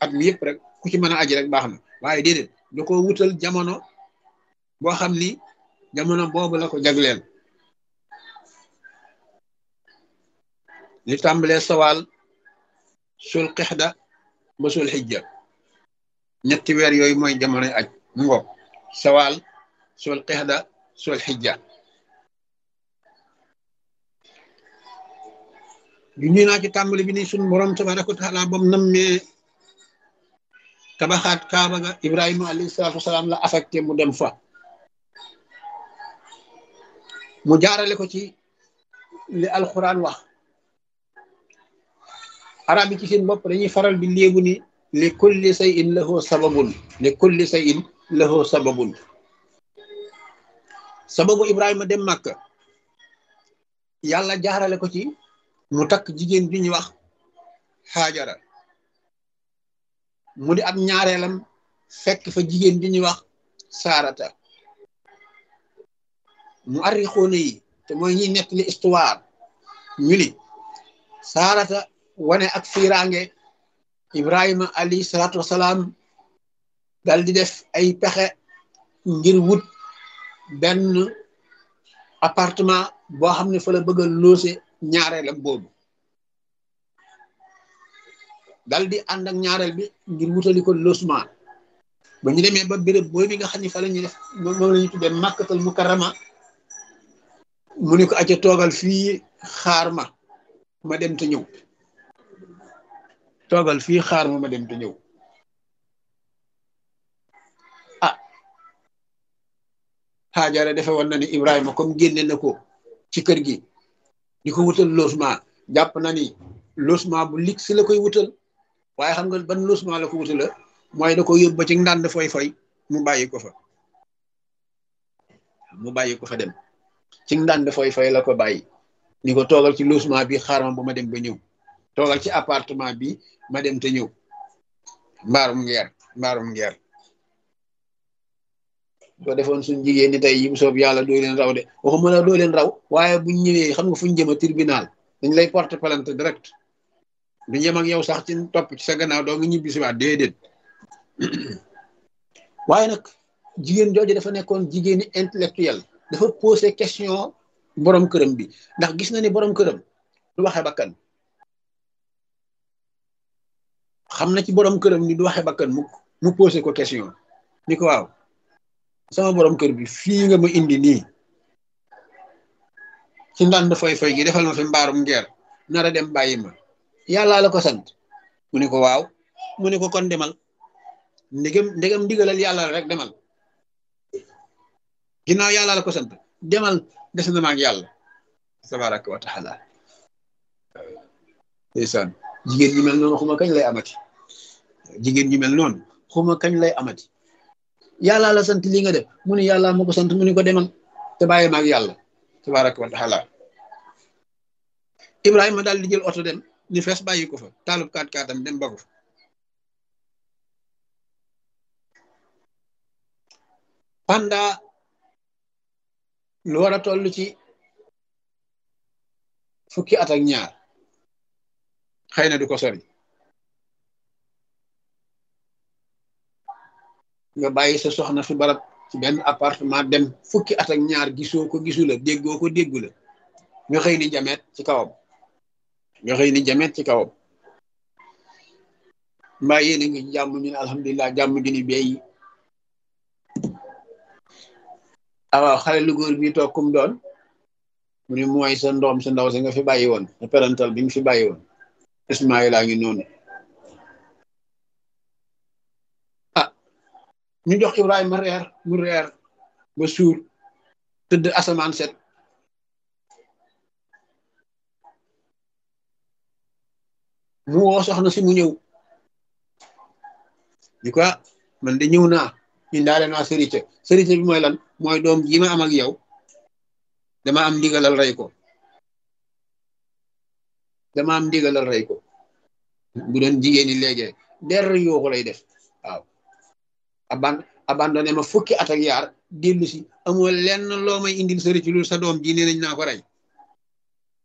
at mi yëpp rek ku ci mën a aji rek baax na waaye déedéet da ko wutal jamono boo xam ni jamono boobu la ko jagleel li tàmbalee sawaal sul xixda ba sul xijja ñetti weer yooyu mooy jamonoy aj mu ngoog sawaal sul xixda sul xijja ju ñu naa ci tàmbali bi ni suñ borom tabaraka wa taala bam nammee tabaxaat kaaba ga ibrahima alayhi salaatu wasalaam la affecté mu dem fa mu jaarale ko ci li alquran wax arab yi ci seen bopp dañuy faral di léebu ni li kulli shay'in lahu sababun li kulli shay'in lahu sababun sababu ibrahima dem màkka yàlla jaarale ko ci mu takk jigéen bi ñuy wax xaajara mu di ab ñaareelam fekk fa jigéen bi ñuy wax saarata mu arrixoona yi te mooy ñiy nettali histoire ñu ni saarata wane ak fiiraange ibrahima alayhi salaatu wasalaam dal di def ay pexe ngir wut benn appartement boo xam ne fa la bëgg a loose ñaareelam boobu dal di ànd ak ñaareel bi ngir wutali ko logement ba ñu demee ba béréb booy bi nga xam ne fa la ñuy def moom la ñu tuddee màkkatal mukarrama mu ne ko acca toogal fii xaar ma ma dem te ñëw toogal fii xaar ma ma dem te ñëw ah xaajara defe woon na ni Ibrahima comme génne na ko ci kër gi di ko wutal logement jàpp na ni logement bu lig si la koy wutal waaye xam nga ban logement la ko wutal la mooy da ko yóbbu ba ci ndànd foy foy mu bàyyi ko fa mu bàyyi ko fa dem ci ndànd foy foy la ko bàyyi ni ko toogal ci logement bi xaaral ma ba ma dem ba ñëw toogal ci appartement bi ma dem te ñëw mbaarum ngeer mbaarum ngeer soo defoon suñ jigéen ñi tey yi bu soob yàlla doo leen raw de waxuma la doo leen raw waaye buñ ñëwee xam nga fuñ jëm a tribunal dañ lay porter plainte direct du ñem ak yow sax ci topp ci sa gannaaw doo nga ñibbi si waat déedéet waaye nag jigéen jooju dafa nekkoon jigéeni intellectuel dafa posé question borom këram bi ndax gis na ni borom këram du waxe bakkan xam na ci borom këram ni du waxe bakkan mu mu posé ko question ni ko waaw sama borom kër bi fii nga ma indi nii ci ndànd foy foy gi defal ma fi mbaarum ngeer nara dem bàyyi ma yàllaa la ko sant mu ne ko waaw mu ne ko kon demal ndegam ndegam ndigalal yàlla rek demal ginnaaw yàlla la ko sant demal des na maag yàlla tabaraka wa taala ndeysaan jigéen ñi mel noonu xuma kañ lay amati jigéen ñi mel noonu xuma kañ lay amati yàlla la sant li nga def mu ne yàlla ma ko sant mu ne ko demal te bàyyi maag yàlla tabaraka wa taala ibrahima daal di jël oto dem ni fees bàyyi ko fa taalub kaat kaatam dem ba ko fa pendant lu war a toll ci fukki at ak ñaar xëy na du ko sori nga bàyyi sa soxna fi barab ci benn appartement dem fukki at ak ñaar gisoo ko gisu la déggoo ko déggu la nga xëy ni jameet ci kawam nga xëy ni jameet ci kawam mbaa yéen a ngi jàmm ñu ne alhamdulilah jàmm gi ni beyi awaaw xale lu góor bi toog kum doon mu ne mooy sa ndoom sa ndaw si nga fi bàyyi woon sa parental bi nga fi bàyyi woon Ismaïla ngi noonu ah ñu jox Ibrahima reer mu reer ba suur tëdd asamaan set mu woo soxna si mu ñëw di ko man de ñëw naa indaale naa sërite sërite bi mooy lan mooy doom ji ma am ak yow dama am ndigalal rey ko dama am ndigalal rey ko bu doon jigéen ñi léegi der yooku lay def waaw aban abandonné ma fukki at ak yaar dellu si amoo lenn loo may indil sërite lu sa doom ji nee nañ naa ko rey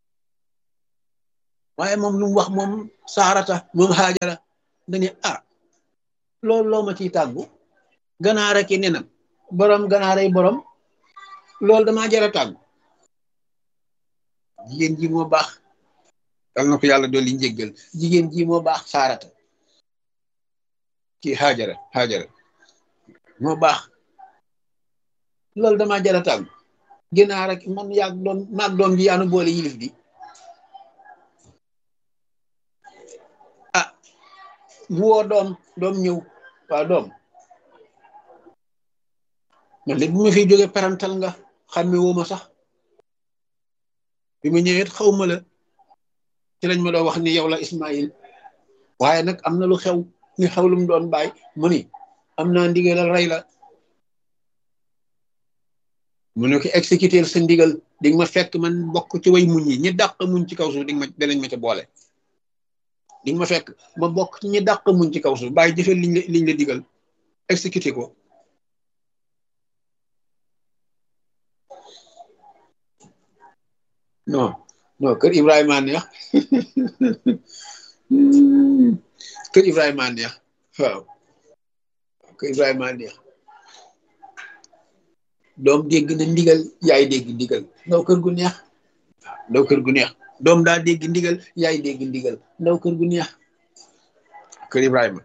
waaye moom lu mu wax moom saarata moom xaajara dane ah loolu loo ma ciy tàggu ganaar ak i nenam borom ganaaray borom loolu damaa jara tàggu jigéen ji moo baax yal na ko yàlla dolli njéggal jigéen ji moo baax saarata kii xaajara xaajara moo baax loolu damaa jara tàggu ganaar ak man yaag doon maag doom ji yaanu boole yilif bi ah mu woo doom doom ñëw waaw doom man léegi bu ma fiy jóge parantal nga xàmme woo ma sax bi ma ñëwee xaw ma la ci lañ ma doon wax ni yow la Ismaïl waaye nag am na lu xew ni xew lu mu doon bàyyi mu ni am naa ndigalal rey la mu ne ko exécuter sa ndigal di nga ma fekk man bokk ci way muñ yi ñi dàq muñ ci kaw suuf di nga ma danañ ma ca boole di nga ma fekk ma bokk ci ñi dàq muñ ci kaw suuf bàyyi jëfe liñ la liñ la digal exécuter ko non non kër Ibrahima neex kër Ibrahima neex waaw kër Ibrahima neex doom dégg na ndigal yaay dégg ndigal ndaw kër gu neex ndaw kër gu neex doom daa dégg ndigal yaay dégg ndigal ndaw kër gu neex kër Ibrahima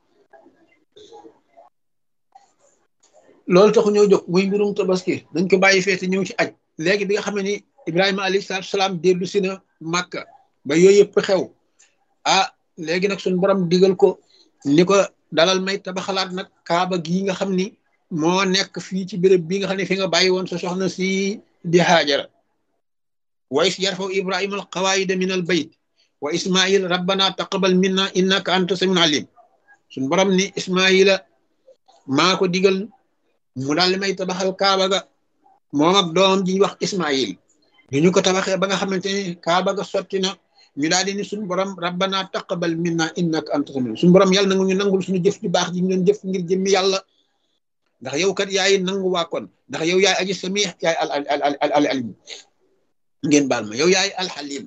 loolu taxu ñëw jóg muy mbirum tabaski dañ ko bàyyi feete ñëw ci aj léegi bi nga xam ne ni Ibrahima alayhi salaatu salaam dellu si na Màkka ba yooyu yëpp xew ah léegi nag suñu borom digal ko ni ko dalal may tabaxalaat nag kaaba gii nga xam ni moo nekk fii ci béréb bi nga xam ne fi nga bàyyi woon sa soxna si di Haajara wa is yarfaw Ibrahima al qawaida min al bayt wa Ismail rabbana taqabal minna innaka anta samiul alim suñu borom ni Ismaila maa ko digal mu daal may tabaxal kaaba ga moom ak doomam ji wax Ismail bi ñu ko tabaxee ba nga xamante ni kaaba ga sotti na ñu daal di ni suñu borom rabbana taqabal minna innaka anta samiul suñu borom yàlla nangu ñu nangul suñu jëf ju baax ji ñu doon jëf ngir jëmmi yàlla ndax yow kat yaay nangu waa kon ndax yow yaay aji sami yaay al al al al alim ngeen baal ma yow yaay alxalim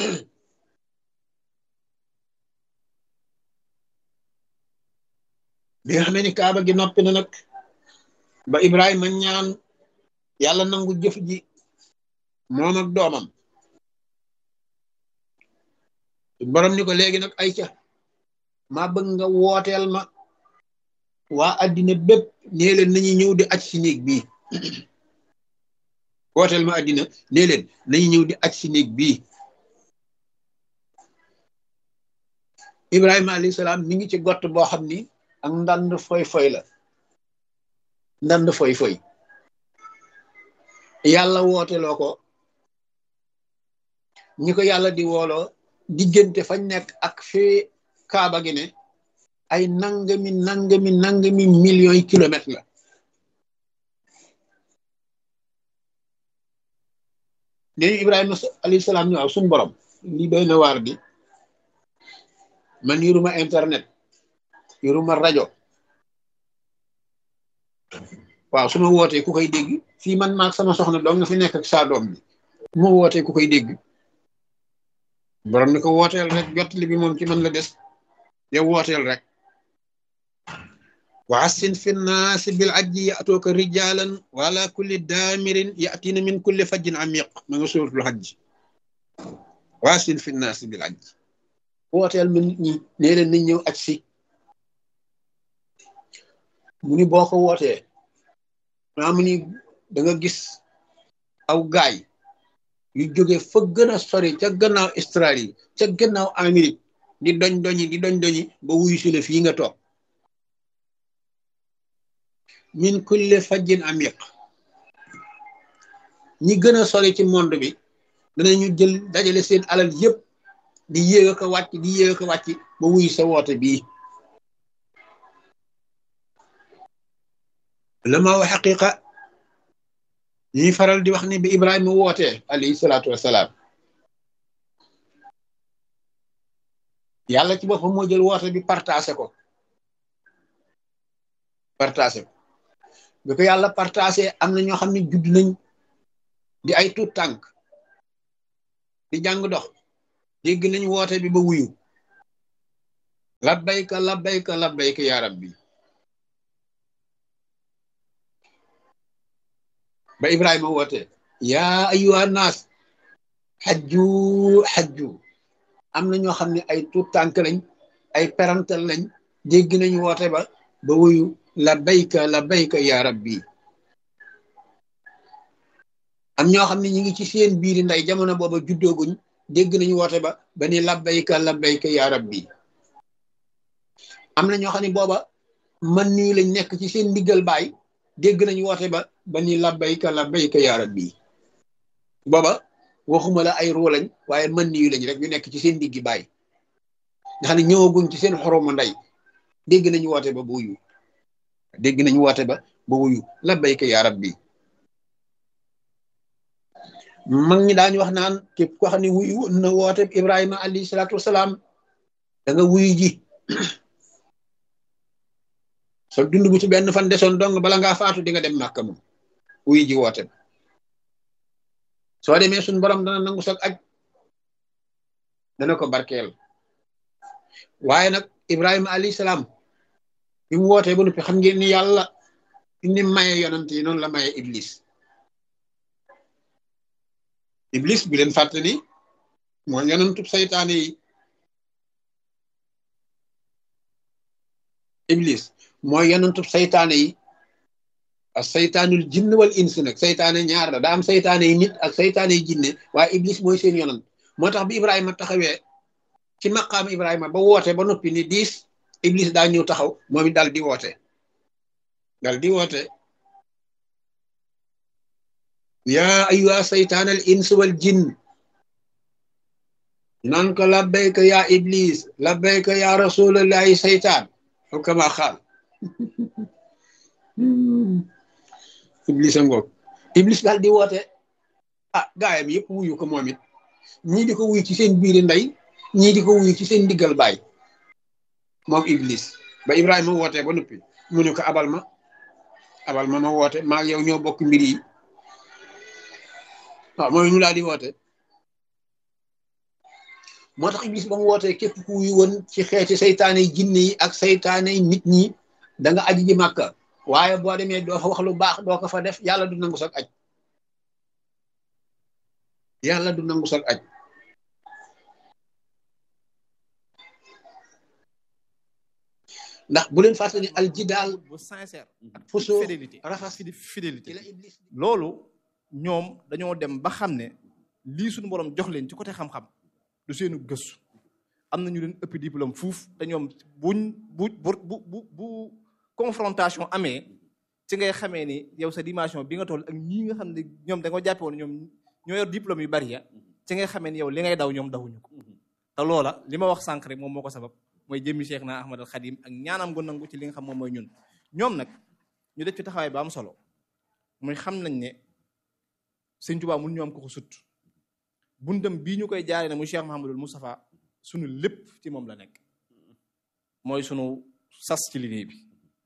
bi nga xamee ni kaaba gi noppi na nag ba Ibrahima ñaan yàlla nangu jëf ji moom ak doomam borom ni ko léegi nag ay ca maa bëgg nga wooteel ma waa addina bépp nee leen nañu ñëw di aj si néeg bii wooteel ma addina nee leen nañu ñëw di aj si néeg bii Ibrahima alayhi salaam mi ngi ci gott boo xam ni ak ndand foy foy la ndand foy foy yàlla wooteloo ko ñi ko yàlla di wooloo diggante fañ nekk ak fi kaaba gi ne ay nangami nangami nangami millions yi kilomètres la nee Ibrahima alayhi salaam ñu waaw suñ borom lii doy na waar di man yoruma internet yoruma rajo waaw su ma wootee ku koy dégg fii man maag sama soxna doom nga fi nekk ak saa doom bi su ma wootee ku koy dégg borom ni ko wooteel rek jottali bi moom ci man la des yow wooteel rek wa assin fi nnaasi bil ajji ya'tuuka rijaalan wa ala kulli daamirin ya'tiina min kulli fajjin amiq ma nga suuratul hajj wa assin fi nnaasi bil ajji wooteel ma nit ñi nee leen nañ ñëw aj si mu ni boo ko wootee maa mu ni da nga gis aw gaay yu jóge fa gën a sori ca gannaaw Australie ca gannaaw Amérique di doñ doñi di doñ doñi ba wuyu si la fii nga toog min kulli fajjin amiq ñi gën a sori ci monde bi danañu jël dajale seen alal yépp di yéeg ko wàcc di yéeg ko wàcc ba wuyu sa woote bii la ma wax xaqiqa ñuy faral di wax ni bi Ibrahima wootee alayhi salaatu wasalaam yàlla ci boppam moo jël woote bi partagé ko partagé ko bi ko yàlla partagé am na ñoo xam ne judd nañ di ay tuut tànk di jàng dox dégg nañ woote bi ba wuyu labbayka labbayka labbayka ya rabbi ba ibrahima woote yaa ayyuha naas xajju xajju am na ñoo xam ne ay tuut tànk lañ ay perantal lañ dégg nañu woote ba ba wuyu labbayka labbayka ya rabbi am ñoo xam ne ñi ngi ci seen biiri nday jamono booba juddooguñ dégg nañu woote ba ba ni labbayka labbayka ya rabbi am na ñoo xam ne booba man nii lañ nekk ci seen ndiggal baay dégg nañu woote ba ba ni labbayka labbayka ya rabbi booba waxuma la ay ruu lañ waaye man nii lañ rek ñu nekk ci seen ndiggi baay nga xam ne ñëwaguñ ci seen xoromu nday dégg nañu woote ba ba wuyu dégg nañu woote ba ba wuyu labbayka ya rabbi mag ñi daañu wax naan képp ko xam ne wuyu na woote Ibrahima alayhi salaatu wasalaam da nga wuyu ji so dund bu ci benn fan desoon dong bala ngaa faatu di nga dem màkka moom wuyu ji woote soo demee suñ borom dana nangu sag aj dana ko barkeel waaye nag Ibrahima alayhi salaam bi mu wootee ba noppi xam ngeen ni yàlla ni maye yonant yi noonu la maye Iblis. iblis bi leen fàtte ni mooy yonentub saytaane yi iblis mooy yonentub saytaane yi ak saytaanul jinn wal ins nag saytaane ñaar la daa am saytaane yi nit ak saytaane yi jinne waaye iblis mooy seen yonent moo tax bi ibrahima taxawee ci maqaam ibrahima ba woote ba noppi ni diis iblis daa ñëw taxaw moom it dal di woote dal di woote yaa ayyuha saytaan al ins wal jinn naan ko labbayka yaa iblis labbayka yaa rasulallahi saytaan xu kama xaal iblis a ngoog iblis daal di woote ah gaayam yëpp wuyu ko moom it ñii di ko wuyu ci seen biiri ndey ñii di ko wuyu ci seen diggal baay moom iblis ba ibrahima woote ba noppi mu ne ko abal ma abal ma ma woote maa yow ñoo bokk mbir yi waaw mooy ñu laa di woote moo tax iblis ba mu wootee képp ku wuyu woon ci xeeti saytaane yi jinne yi ak saytaane yi nit ñi da nga aji ji màkka waaye boo demee doo fa wax lu baax doo ko fa def yàlla du nangu sag aj yàlla du nangu sag aj ndax bu leen fàttali al jidaal bu sincère ak fusoo fidélité rafas fidi fidélité ci la iblis loolu ñoom dañoo dem ba xam ne lii suñu borom jox leen ci côté xam-xam du seenu gëstu am na ñu leen ëpp diplôme fuuf te ñoom buñ bu bu bu bu bu confrontation amee ci ngay xamee ni yow sa dimension bi nga toll ak ñii nga xam ne ñoom da nga jàppe woon ñoom ñoo yor diplôme yu bari ya ci ngay xamee ni yow li ngay daw ñoom dawuñu ko te loola li ma wax sànq rek moom moo ko sabab mooy jëmmi Cheikh na Ahmad al Khadim ak ñaanam gu nangu ci li nga xam moom mooy ñun ñoom nag ñu def ci taxawaay ba am solo muy xam nañ ne sëñ Tuubaa mun ñu am ko ko sut bundam bii ñu koy jaaree ne muy Cheikh Mahamadul Moustapha sunu lépp ci moom la nekk mooy sunu sas ci liggéey bi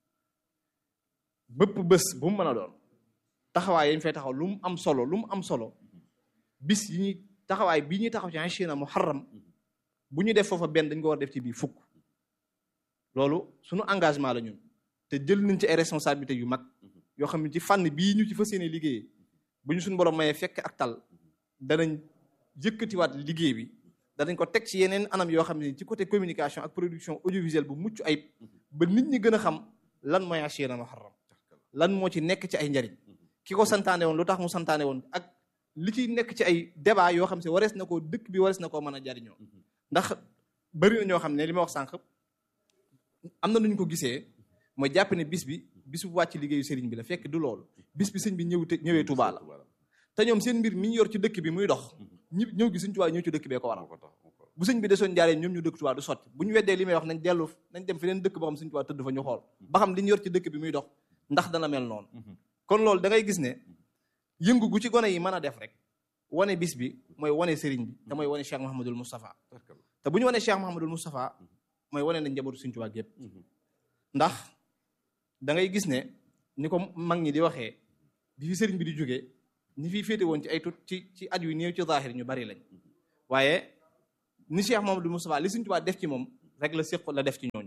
bëpp bés bu mu mën a doon taxawaay yañ fay taxaw lu mu am solo lu mu am solo bis yi ñuy taxawaay bii ñuy taxaw ci Ashina Muharram bu ñu def foofa benn dañ ko war def ci bii fukk loolu sunu engagement la ñun te jël nañ ci ay responsabilités yu mag yoo xam ne ci fànn bii ñu ci fas yéene liggéeyee bu ñu suñu borom mayee fekk ak tal danañ yëkkatiwaat liggéey bi danañ ko teg ci yeneen anam yoo xam ne ci côté communication ak production audiovisuelle bu mucc ayib ba nit ñi gën a xam lan mooy Ashina Muharram lan moo ci nekk ci ay njariñ ki ko santaane woon lu tax mu santaane woon ak li ci nekk ci ay débat yoo xam si warees na koo dëkk bi warees na koo mën a jariñoo ndax bëri na ñoo xam ne li ma wax sànq am na nu ñu ko gisee mooy jàpp ne bis bi bis bu wàcc liggéeyu sëriñ bi la fekk du loolu bis bi sëñ bi ñëw te ñëwee Touba la te ñoom seen mbir mi ñu yor ci dëkk bi muy dox ñi ñëw gi sëñ Touba ñëw ci dëkk bee ko waral bu sëñ bi desoon jaaree ñoom ñu dëkk Touba du sotti bu ñu weddee li may wax nañ dellu nañ dem fi leen dëkk boo xam sëñ Touba tëdd fa ñu xool ba xam li ñu yor ci dëkk bi muy dox ndax dana mel noonu kon loolu da ngay gis ne yëngu gu ci gone yi mën a def rek wane bis bi mooy wane sëriñ bi te mooy wane Cheikh Mahamadul Moustapha te bu ñu wane Cheikh Mahamadul Moustapha mooy wane nañ njabootu sëñ Touba gépp ndax da ngay gis ne ni ko mag ñi di waxee bi fi sëriñ bi di jógee ñi fiy féete woon ci ay tut ci ci at yu néew ci zahir ñu bari lañ waaye ni Cheikh Mahamadul Moustapha li sëñ Touba def ci moom rek la séq la def ci ñooñu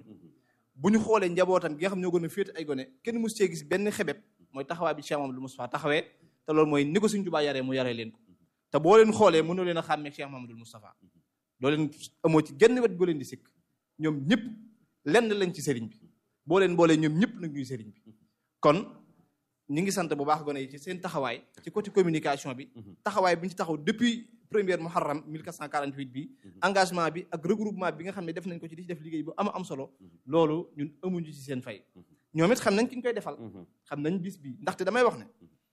bu ñu xoolee njabootam gi nga xam ñoo gën a féete ay gone kenn mus cee gis benn xebet mooy taxawaay bi Cheikh Mamadou Moustapha taxawee te loolu mooy ni ko Sëñ Tuubaa yaree mu yaree leen ko te boo leen xoolee mënoo leen a xàmmee Cheikh Mamadou Moustapha doo leen amoo ci genn wet boo leen di sikk ñoom ñëpp lenn lañ ci sëriñ bi boo leen boolee ñoom ñëpp nag ñuy sëriñ bi kon ñi ngi sant bu baax gone yi ci seen taxawaay ci côté communication bi taxawaay bi ñu ci taxaw depuis première muharram 1448 bi engagement bi ak regroupement bi nga xam ne def nañ ko ci di ci def liggéey bu ama am solo loolu ñun amuñu ci seen fay ñoom it xam nañ ki ñu koy defal xam nañ bis bi ndaxte damay wax ne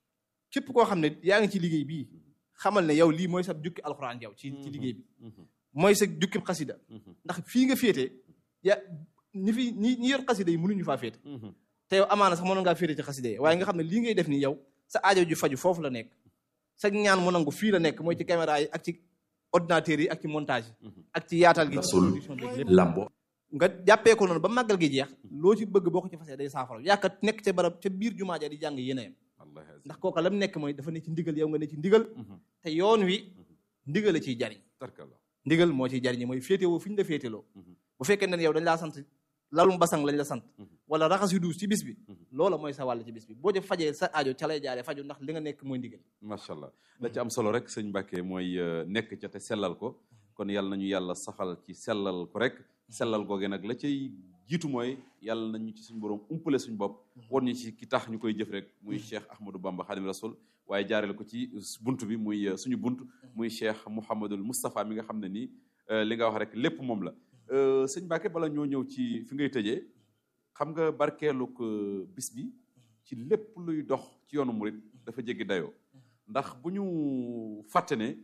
képp koo xam ne yaa ngi ci liggéey bii xamal ne yow lii mooy sa jukki alxuraan yow ci ci liggéey bi mooy sa jukki xasida ndax fii nga féetee ya ñi fi ñi ñi yor xasida yi mënuñu faa féete te yow amaana sax mënoon ngaa féete ci xasida yi waaye nga xam ne lii ngay def nii yow sa aajo ju faju foofu la nekk sa ñaan mu nangu fii la nekk mooy ci caméra yi ak ci ordinateur yi ak ci montage yi ak ci yaatal gi production bi lépp lambo nga jàppee ko noonu ba màggal gi jeex loo ci bëgg boo ko ci fasee day saafara yaaka nekk ca barab ca biir jumaa ja di jàng yéenayam ndax kooka lam nekk mooy dafa ne ci ndigal yow nga ne ci ndigal te yoon wi ndigal a ciy jariñ ndigal moo ciy jariñ mooy féetewoo fi ñu la féeteloo bu fekkee ne yow dañ laa sant lalum basang lañ la sant wala raxas yu duus ci bis bi loola mooy sa wàll ci bis bi boo ci fajee sa aajo ca lay jaaree faju ndax li nga nekk mooy ndigal macha allah la ci am solo rek sëñ Mbàkke mooy nekk ca te sellal ko kon yàlla nañu yàlla saxal ci sellal ko rek sellal googe nag la cay jiitu mooy yàlla nañu ci suñu borom umpale suñu bopp won ñu ci ki tax ñu koy jëf rek muy Cheikh Ahmadou Bamba Xadim Rasul waaye jaareel ko ci bunt bi muy suñu bunt muy Cheikh Mouhamadul Moustapha mi nga xam ne nii li nga wax rek lépp moom la sëñ Mbacke bala ñoo ñëw ci fi ngay tëjee xam nga barkeeluk bis bi ci lépp luy dox ci yoonu murit dafa jéggi dayoo ndax bu ñu fàtte ne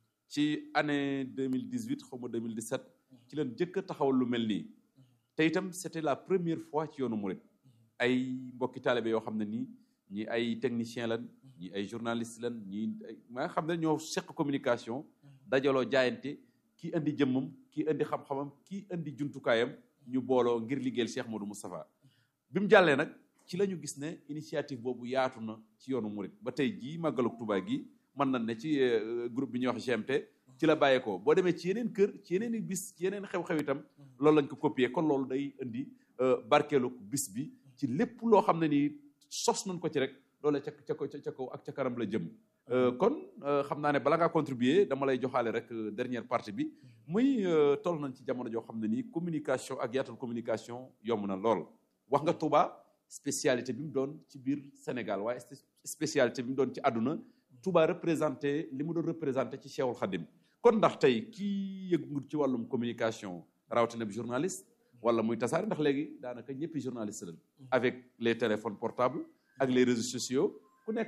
ci année 2018 xaw ma 2017 ci leen jëkk a taxawal lu mel nii te itam c'était la première fois ci yoonu murit ay mbokki taalibe yoo xam ne nii ñi ay technicien lan ñi ay journaliste lan ñi ma nga xam ne ñoo seq communication dajaloo jaayante kii indi jëmmam kii indi xam-xamam kii indi jumtukaayam ñu booloo ngir liggéeyal Cheikh Modou Moustapha bi mu jàllee nag ci la ñu gis ne initiative boobu yaatu na ci yoonu murit ba tey jii màggalug Tuubaa gi mën nañ ne ci groupe bi ñuy wax GMT ci la bàyyeekoo boo demee ci yeneen kër ci yeneen i bis ci yeneen xew-xew itam loolu lañ ko copier kon loolu day indi barkeelug bis bi ci lépp loo xam ne nii sos nañ ko ci rek loolu ca ca ca kaw ak ca kanam la jëm kon xam naa ne bala ngaa contribuer dama lay joxaale rek dernière partie bi muy toll nañ ci jamono joo xam ne nii communication ak yaatal communication yomb na lool wax nga Touba spécialité bi mu doon ci biir Sénégal waaye spécialité bi mu doon ci àdduna Touba représenté li mu doon représenté ci Cheikhul Khadim kon ndax tey kii yëngu ci wàllum communication rawatina bi journaliste wala muy tasaare ndax léegi daanaka ñëppi journaliste lañ avec les téléphones portables ak les réseaux sociaux ku nekk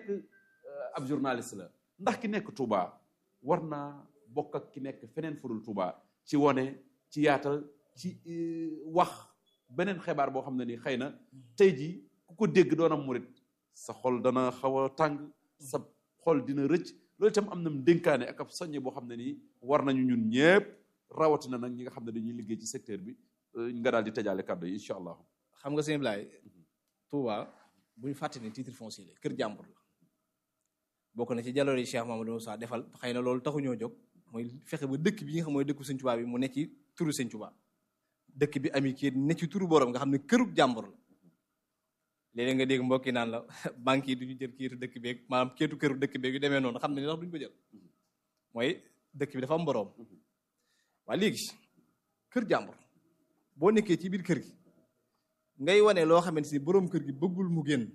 ab journaliste la ndax ki nekk Touba war naa bokk ak ki nekk feneen fudul Touba ci wone ci yaatal ci wax beneen xibaar boo xam ne ni xëy na tey jii ku ko dégg doonam murit sa xol dana xaw a tàng sa xol dina rëcc loolu itam am na dénkaane ak ab soññe boo xam ne nii war nañu ñun ñëpp rawatina nag ñi nga xam ne dañuy liggéey ci secteur bi nga daal di tëjaale kàddu yi incha allah. xam nga sëñ Blaye Touba bu ñu fàtte ne titre foncier la kër jàmbur la bokk na ci jaloore yi Cheikh Mamadou Moussa defal xëy na loolu taxuñoo jóg mooy fexe ba dëkk bi nga xam mooy dëkku sëñ Touba bi mu ne ci turu sëñ Touba dëkk bi ami kii ne ci turu borom nga xam ne kërug jàmbur la léeg-léeg nga dégg mbokki naan la banque yi du ñu jël kiitu dëkk beeg maanaam keetu këru dëkk beeg yu demee noonu xam ne ni ndax duñu ko jël mooy dëkk bi dafa am borom waaye léegi kër jàmbur boo nekkee ci biir kër gi ngay wane loo xamante ni borom kër gi bëggul mu génn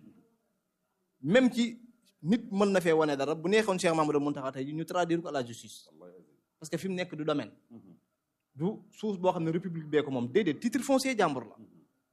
même ci nit mën na fee wane dara bu neexoon Cheikh Mamadou Mountakha tey ñu traduire ko à la justice parce que fi mu nekk du domaine du suuf boo xam ne république bee ko moom déedéet titre foncier jàmbur la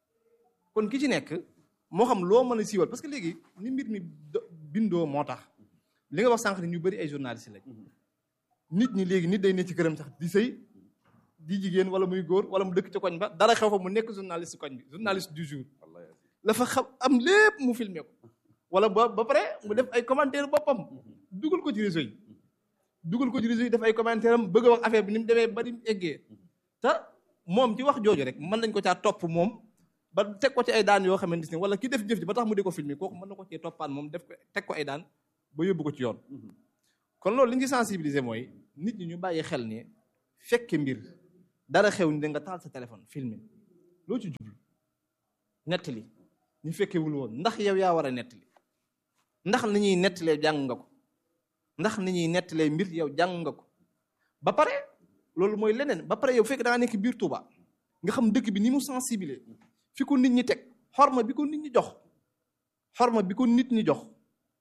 kon ki ci nekk moo xam loo mën a siiwal parce que léegi ni mbir mi bindoo moo tax li nga wax sànq ni ñu bëri ay journaliste lañ nit ñi léegi nit day ne ci këram sax di sëy di jigéen wala muy góor wala mu dëkk ci koñ ba dara xew fa mu nekk journaliste koñ bi journaliste du jour la fa xam am lépp mu filmé ko wala ba ba pare mu def ay commentaire boppam dugal ko ci réseau yi dugal ko ci réseau yi def ay commentaire am bëgg a wax affaire bi ni mu demee ba ni mu eggee te moom ci wax jooju rek mën nañ ko caa topp moom ba teg ko ci ay daan yoo xamante ne wala ki def jëf ji ba tax mu di ko filmé kooku mën na ko cee toppaan moom def ko teg ko ay daan ba yóbbu ko ci yoon kon loolu li ñu sensibiliser mooy nit ñi ñu bàyyi xel ne fekke mbir dara xew ni da nga taal sa téléphone filmé loo ci jublu nettali ñu fekkewul woon ndax yow yaa war a nettali ndax ni ñuy nettalee jàng nga ko ndax ni ñuy nettalee mbir yow jàng nga ko ba pare loolu mooy leneen ba pare yow fekk da nga nekk biir Touba nga xam dëkk bi ni mu sensible fi ko nit ñi teg xorma bi ko nit ñi jox xorma bi ko nit ñi jox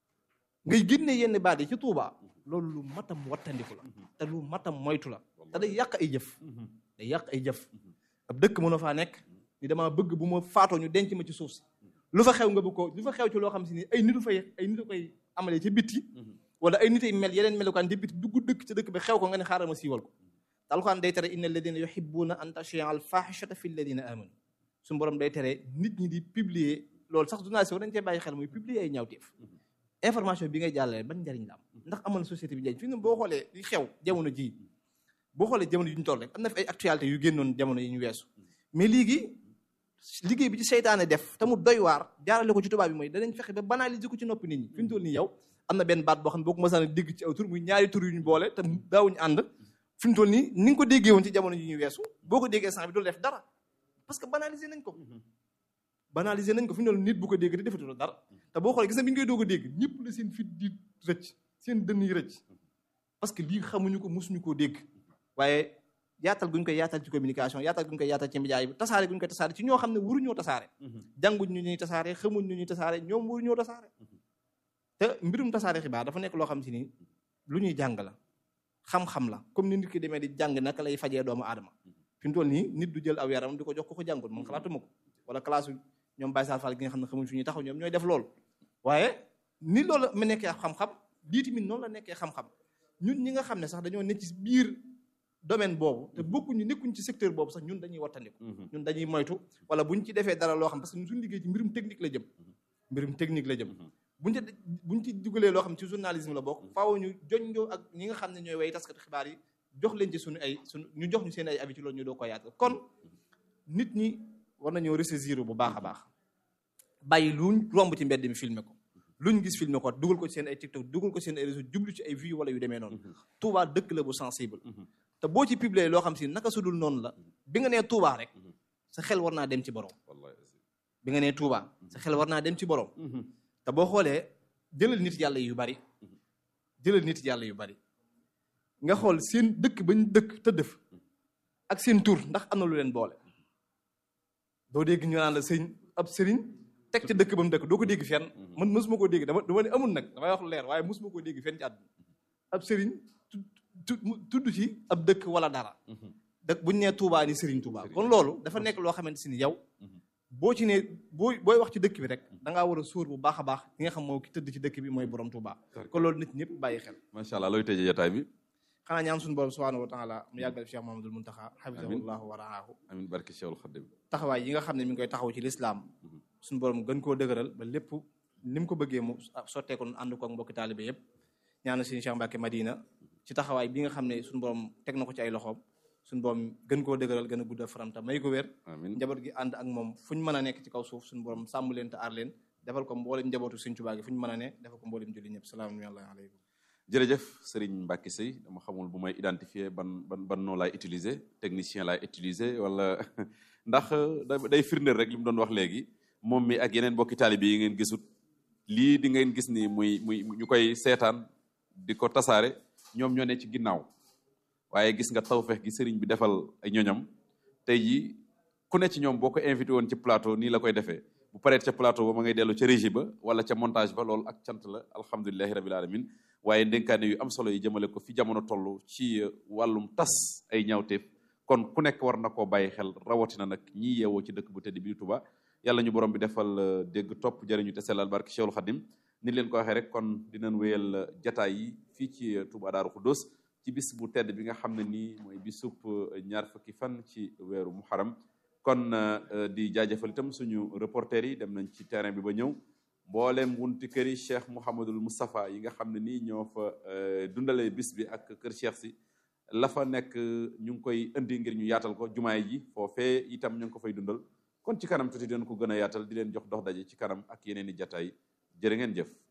ngay génne yenn baat yi ci Touba loolu lu matam wattandiku la te lu matam moytu la te day yàq ay jëf day yàq ay jëf ab dëkk mën a faa nekk ni damaa bëgg bu ma faatoo ñu denc ma ci suuf si lu fa xew nga bëgg ko lu fa xew ci loo xam si ni ay nitu fay ay nitu koy amalee ca bitti wala ay nit ay mel yeneen melukaan ca bitti dugg dëkk ca dëkk bi xew ko nga ne xaaral ma siiwal ko te alxuraan day tere inna alladina yuhibbuna an tashia al fahishata fi alladina amanu suñu borom day tere nit ñi di publier loolu sax journaliste war nañ cee bàyyi xel muy publier ay ñaawteef information bi ngay jàllale ban njariñ la am ndax amal société bi njariñ fi ne boo xoolee li xew jamono ji boo xoolee jamono yu ñu toll rek am na fi ay actualité yu génnoon jamono yi ñu weesu mais léegi liggéey bi ci seytaane def te mu doy waar jaarale ko ci tubaab bi mooy danañ fexe ba banaliser ko ci noppi nit ñi fi mu toll nii yow am na benn baat boo xam ne boo ko mësaan a dégg ci aw tur muy ñaari tur yu ñu boole te daawuñu ànd fi mu toll nii ni nga ko déggee woon ci jamono yi ñu weesu boo ko déggee sant bi dul def dara parce que banaliser nañ ko banaliser nañ ko fi mu toll nit bu ko dégg te defatuloo dara te boo xoolee gis na bi ñu koy doog a dégg ñëpp la seen fit di rëcc seen dënn yi rëcc parce que lii xamuñu ko mosuñu koo dégg waaye yaatal guñ koy yaatal ci communication yaatal guñ koy yaatal ci média yi tasaare guñ koy tasaare ci ñoo xam ne waruñoo tasaare jànguñ ñu ñuy tasaare xamuñ ñu ñuy tasaare ñoom waruñoo tasaare te mbirum tasaare xibaar dafa nekk loo xam si ni lu ñuy jàng la xam-xam la comme ni nit ki demee di jàng naka lay fajee doomu aadama fi mu toll nii nit du jël aw yaram di ko jox ko ko jàngul man xalaatuma ko wala classe ñoom Baye Sall Fall gi nga xam ne xamuñ fi ñuy taxaw ñoom ñooy def loolu waaye ni loolu mu nekkee xam-xam lii tamit noonu la nekkee xam-xam ñun ñi nga xam ne sax dañoo ne ci biir domaine boobu te bokkuñu nekkuñ ci secteur boobu sax ñun dañuy wattandiku ñun dañuy moytu wala buñ ci defee dara loo xam parce que ñun suñu liggéey ci mbirum technique la jëm mbirum technique la jëm buñ ci buñ ci dugalee loo xam ci journalisme la bokk faaw ñu joñjoo ak ñi nga xam ne ñooy way taskati xibaar yi jox leen ci suñu ay suñu ñu jox ñu seen ay avis ci loolu ñu doo ko yaatal kon nit ñi war nañoo ressaisir bu baax a baax bàyyi luñ romb ci mbedd mi filmer ko luñ gis filmer ko dugal ko ci seen ay TikTok dugal ko seen ay réseau jublu ci ay vues wala yu demee noonu Touba dëkk la bu sensible te boo ci publier loo xam si naka sudul noonu la bi nga nee Touba rek sa xel war naa dem ci borom bi nga nee Touba sa xel war naa dem ci borom te boo xoolee jëlal nit yàlla yu bari jëlal nit yàlla yu bari nga xool seen dëkk bañ dëkk tëdd fa ak seen tur ndax am na lu leen boole doo dégg ñu naan la sëñ ab sëriñ teg ca dëkk ba mu dëkk doo ko dégg fenn man mosuma koo dégg dama dama ne amul nag damay wax lu leer waaye mosuma koo dégg fenn ci àdduna ab sëriñ tudd ci ab dëkk wala dara dëkk buñ nee Touba ni sëriñ Touba kon loolu dafa nekk loo xamante si ni yow boo ci ne boo booy wax ci dëkk bi rek da ngaa war a sóor bu baax a baax ki nga xam moo ki tëdd ci dëkk bi mooy borom Touba kon loolu nit ñëpp bàyyi xel macha allah looy tëjee jotaay bi xanaa ñaan suñu borom subhanahu wa taala mu yàggal Cheikh Mahamadul Muntaxa xafisahullahu wa raahu amin barke Cheikhul Khadim taxawaay yi nga xam ne mi ngi koy taxaw ci lislaam suñu borom gën koo dëgëral ba lépp ni mu ko bëggee mu sottee ko ànd ko ak mbokki taalibe yëpp ñaana suñu Cheikh Mbacke Madina ci taxawaay bi nga xam ne suñu borom teg na ko ci ay loxoom suñu borom gën koo dëgëral gën a guddal faramta may ko wér njaboot gi ànd ak moom fu ñu mën a nekk ci kaw suuf suñu borom sàmm leen te aar leen defal ko mboolem njabootu Sëñ Tuubaa gi fu ñu mën a ne defal ko mboolem julli ñëpp salaamaaleykum jërëjëf Serigne Mbacke Seye dama xamul bu may identifier ban ban ban noo laay utiliser technicien laay utiliser wala ndax day firndeel rek li mu doon wax léegi moom mi ak yeneen bokki taalibe yi ngeen gisut lii di ngeen gis ni muy muy ñu koy seetaan di ko tasaare ñoom ñoo ne ci ginnaaw waaye gis nga tawfeex gi Serigne bi defal ay ñoñam tey jii ku ne ci ñoom boo ko invité woon ci plateau nii la koy defee bu paree ca plateau ba ma ngay dellu ca régie ba wala ca montage ba loolu ak cant la alhamdulilahi rabil alamin waaye ndénkaane yu am solo yi jëmale ko fi jamono toll ci wàllum tas ay ñaawteef kon ku nekk war na koo bàyyi xel rawatina nag ñii yeewoo ci dëkk bu tedd bi Touba yàlla ñu borom bi defal dégg topp jëriñu te sellal barke Cheikhul Khadim ni leen ko waxee rek kon dinañ wéyal jataay yi fii ci Touba Daaru Xuddoos ci bis bu tedd bi nga xam ne nii mooy bisub ñaar fukki fan ci weeru muharam kon di jaajëfal itam suñu reporter yi dem nañ ci terrain bi ba ñëw mboolem wunti kër yi Cheikh Mouhamadul Moustapha yi nga xam ne nii ñoo fa dundalee bis bi ak kër Cheikh si la fa nekk ñu ngi koy indi ngir ñu yaatal ko jumaay ji foofee itam ñu ngi ko fay dundal kon ci kanam tuuti den ko gën a yaatal di leen jox dox daje ci kanam ak yeneen i jataay jërë ngeen jëf